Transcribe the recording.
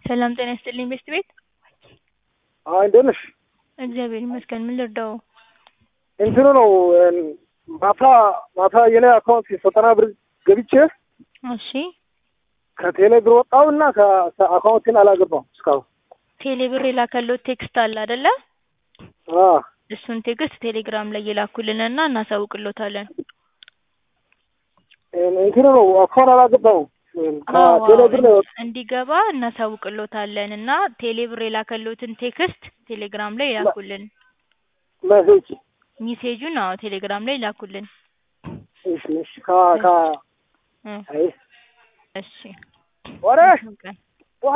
ሰላም ጤና ይስጥልኝ ቤስት ቤት። አይ እንዴት ነሽ? እግዚአብሔር ይመስገን። ምን ልርዳው? እንትኑ ነው ማታ ማታ የኔ አካውንት ዘጠና ብር ገብቼ እሺ ከቴሌ ብር ወጣው እና ከአካውንቴን አላገባም እስካሁን። ቴሌ ብር የላከሎት ቴክስት አለ አይደለ? አ እሱን ቴክስት ቴሌግራም ላይ የላኩልንና እናሳውቅሎታለን። እንትኑ ነው አካውንት አላገባም ከቴሌ ብር ነው የወጣው። እንዲገባ እናሳውቅሎታለን እና ቴሌ ብር የላከሎትን ቴክስት ቴሌግራም ላይ ይላኩልን። መሴጅ ሜሴጁን አዎ ቴሌግራም ላይ ይላኩልን። እሺ እሺ ከ ከ እ አይ እሺ ወሬ ቀን